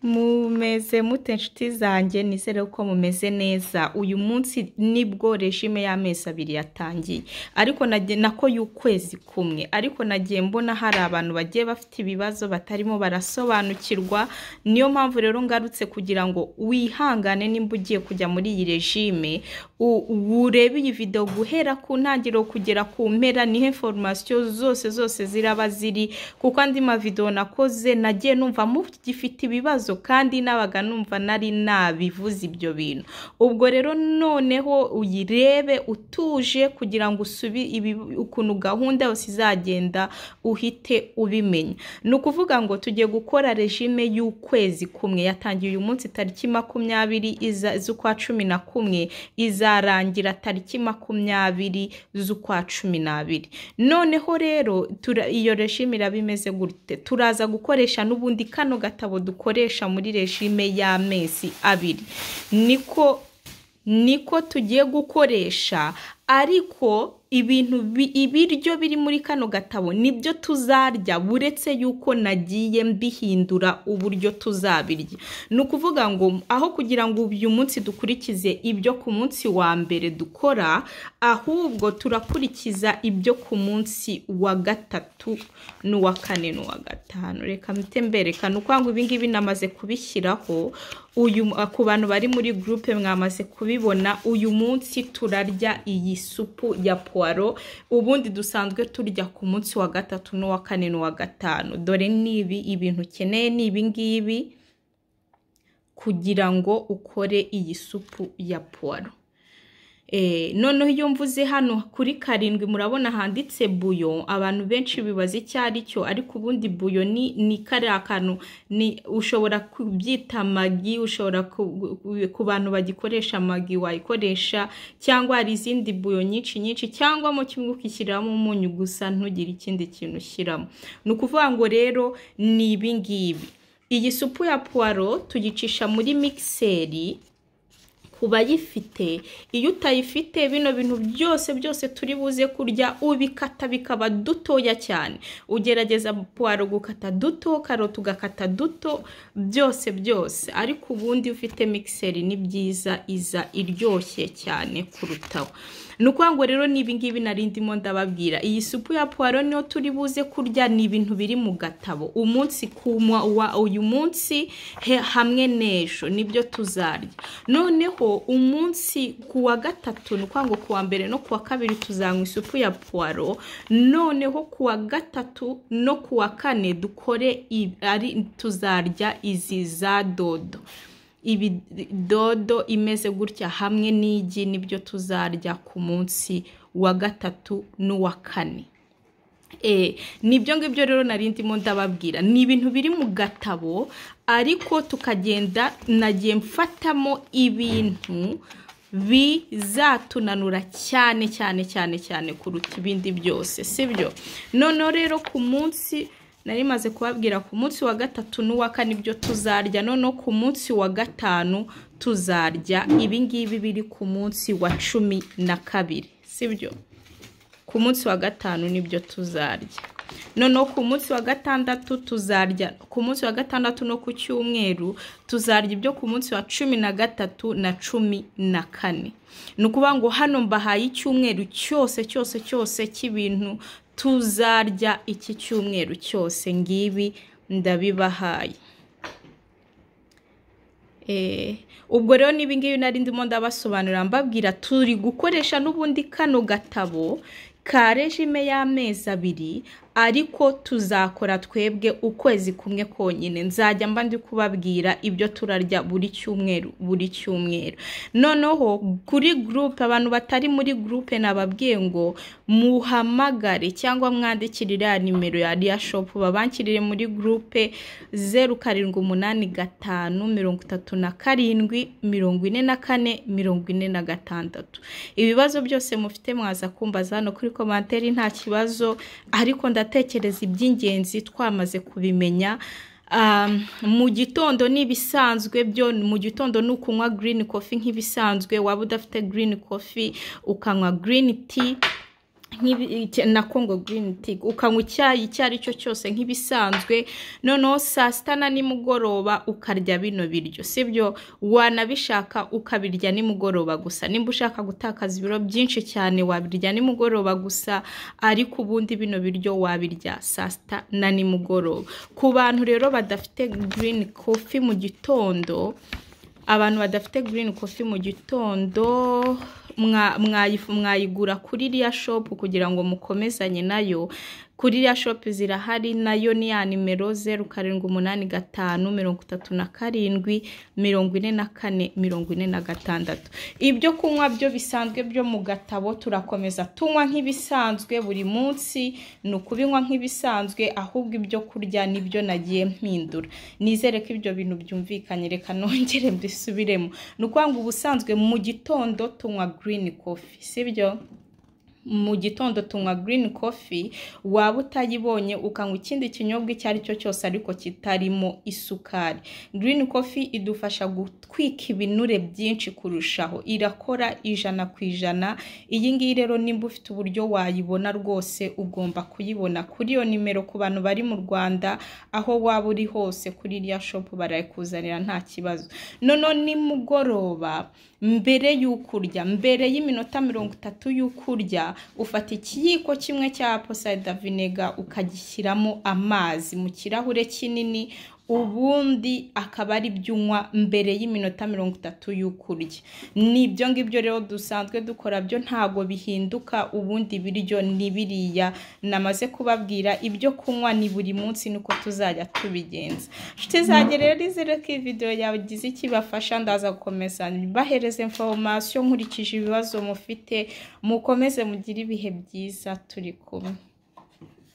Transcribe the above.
mumeze mute inshuti zanjye nizere ko mumeze neza uyu munsi nibwo regime y'amezi abiri yatangiye ariko nagiye nako y'ukwezi kumwe ariko nagiye mbona hari abantu bagiye bafite ibibazo batarimo barasobanukirwa niyo mpamvu rero ngarutse kugira ngo wihangane nimba ugiye kujya muri iyi regime u- urebe iyi video guhera ku ntangiriro kugera ku mpera nihe foromasiyo zose zose ziraba ziri kuko andi mavidewo nakoze nagiye numva mugifite ibibazo kandi nabaga numva nari nabivuze ibyo bintu ubwo rero noneho uyirebe utuje kugira ngo usubi ibi- ukuntu gahunda yose izagenda uhite ubimenya ni ukuvuga ngo tugiye gukora regime y'ukwezi kumwe yatangiye uyu munsi tariki makumyabiri iza- z'ukwa cumi na kumwe izarangira tariki makumyabiri z'ukwa cumi n'abiri noneho rero tura- iyo regime iraba imeze gute turaza gukoresha n'ubundi kano gatabo dukoresha muri regime y'amezi abiri niko niko tugiye gukoresha ariko ibintu bi- ibiryo biri muri kano gatabo nibyo tuzarya buretse yuko nagiye mbihindura uburyo tuzabirya ni ukuvuga ngo aho kugira ngo uyu munsi dukurikize ibyo ku munsi wa mbere dukora ahubwo turakurikiza ibyo ku munsi wa gatatu n'uwa kane n'uwa gatanu reka mpite mberekana uko ngo ibingibi namaze kubishyiraho uyu ku bantu bari muri gurupe mwamaze kubibona uyu munsi turarya iyi supu ya puwaro ubundi dusanzwe turya ku munsi wa gatatu n'uwa kane n'uwa gatanu dore nibi ibintu ukeneye ni ibi ngibi kugira ngo ukore iyi supu ya puwaro Eh, noneho iyo mvuze hano kuri karindwi murabona handitse buyo abantu benshi bibaza icyo ari cyo ariko ubundi buyo ni ni kariya kantu ni ushobora kubyita magi ushobora ku, ku- ku bantu bagikoresha magi wayikoresha cyangwa hari izindi buyo nyinshi nyinshi cyangwa mu kimwe ukishyiramo umunyu gusa ntugire ikindi kintu ushyiramo ni ukuvuga ngo rero ni ibi ngibi iyi supu ya puwaro tuyicisha muri mikiseri ku bayifite iyo utayifite bino bintu byose byose turi buze kurya ubikata bikaba dutoya cyane ugerageza puwaro gukata duto karoti ugakata duto byose byose ariko ubundi ufite mikiseri ni byiza iza iryoshye cyane kurutaho ni ukuvuga ngo rero n'ibi ngibi nari ndimo ndababwira iyi supu ya puwaro niyo turi buze kurya ni ibintu biri mu gatabo umunsi ku mwa- wa uyu munsi he, hamwe n'ejo nibyo tuzarya noneho umunsi ku wa gatatu ni ukuvuga ngo ku wa mbere no ku wa kabiri tuzanywa isupu ya puwaro noneho ku wa gatatu no ku wa kane dukore i- ari tuzarya izi za dodo ibi dodo imeze gutya hamwe n'igi nibyo tuzarya ku munsi wa gatatu n'uwa kane Eh, nibyo ngibyo rero nari ndimo ndababwira ni ibintu biri mu gatabo ariko tukagenda nagiye mfatamo ibintu bizatunanura cyane cyane cyane cyane kuruta ibindi byose sibyo noneho rero ku munsi nari maze kubabwira ku munsi wa gatatu n'uwa kane ibyo tuzarya noneho ku munsi wa gatanu tuzarya ibi ngibi biri ku munsi wa cumi na kabiri sibyo ku munsi wa gatanu nibyo tuzarya noneho ku munsi wa gatandatu tuzarya ku munsi wa gatandatu no ku cyumweru tuzarya ibyo ku munsi wa cumi na gatatu na cumi na kane ni ukuvuga ngo hano mbahaye icyumweru cyose cyose cyose cy'ibintu tuzarya iki cyumweru cyose ngibi ndabibahaye Eh, ubwo rero n'ibi ngibi nari ndimo ndabasobanurira mbabwira turi gukoresha n'ubundi kano gatabo ka regime y'amezi abiri ariko tuzakora twebwe ukwezi kumwe konyine nzajya mba ndi kubabwira ibyo turarya buri cyumweru buri cyumweru noneho kuri gurupe abantu batari muri gurupe nababwiye ngo muhamagare cyangwa mwandikire iriya nimero ya riya shopu babankirire muri gurupe zeru karindwi umunani gatanu mirongo itatu na karindwi mirongo ine na kane mirongo ine na gatandatu ibibazo byose mufite mwaza kumbaza hano kuri komantere nta kibazo ariko ndatekereza iby'ingenzi twamaze kubimenya Um, mu gitondo ni ibisanzwe byo mu gitondo ni ukunywa green coffee nk'ibisanzwe waba udafite green coffee ukanywa green tea nk'ibi- icya- na congo green tea ukanywa icyayi icyo ari cyo cyose nk'ibisanzwe noneho saa sita na nimugoroba ukarya bino biryo sibyo wanabishaka ukabirya nimugoroba gusa nimba ushaka gutakaza ibiro byinshi cyane wabirya nimugoroba gusa ariko ubundi bino biryo wabirya saa sita na nimugoroba ku bantu rero badafite green coffee mu gitondo abantu badafite green coffee mu gitondo mwa- mwayifu- mwayigura kuri iriya shop kugira ngo mukomezanye nayo kuri iriya shop zirahari nayo ni ya nimero zeru karindwi umunani gatanu mirongo itatu na karindwi mirongo ine na kane mirongo ine na gatandatu ibyo kunywa byo bisanzwe byo mu gatabo turakomeza tunywa nk'ibisanzwe buri munsi ni ukubinywa nk'ibisanzwe ahubwo ibyo kurya nibyo nagiye mpindura nizere ko ibyo bintu byumvikanye reka nongere mbisubiremo ni ukuvuga ngo ubusanzwe mu gitondo tunywa green coffee sibyo mu gitondo tunywa green coffee waba utayibonye ukanywa ikindi kinyobwa icyo ari cyo cyose ariko kitarimo isukari green coffee idufasha gutwika ibinure byinshi kurushaho irakora ijana ku ijana iyi ngiyi rero nimba ufite uburyo wayibona rwose ugomba kuyibona kuri iyo nimero ku bantu bari mu rwanda aho waba uri hose kuri iriya shopu barayikuzanira nta kibazo noneho nimugoroba mbere y'uko urya mbere y'iminota mirongo itatu y'uko urya ufata ikiyiko kimwe cya posayida vinega ukagishyiramo amazi mu kirahure kinini ubundi akaba ari byo unywa mbere y'iminota mirongo itatu y'uko urya ni ibyo ngibyo rero dusanzwe dukora byo ntabwo bihinduka ubundi biryo ni biriya namaze kubabwira ibyo kunywa ni buri munsi niko tuzajya tubigenza inshuti zanjye rero nizere ko iyi video yawe igize icyo ibafasha ndaza gukomeza bahereze information nkurikije ibibazo mufite mukomeze mugire ibihe byiza turi kumwe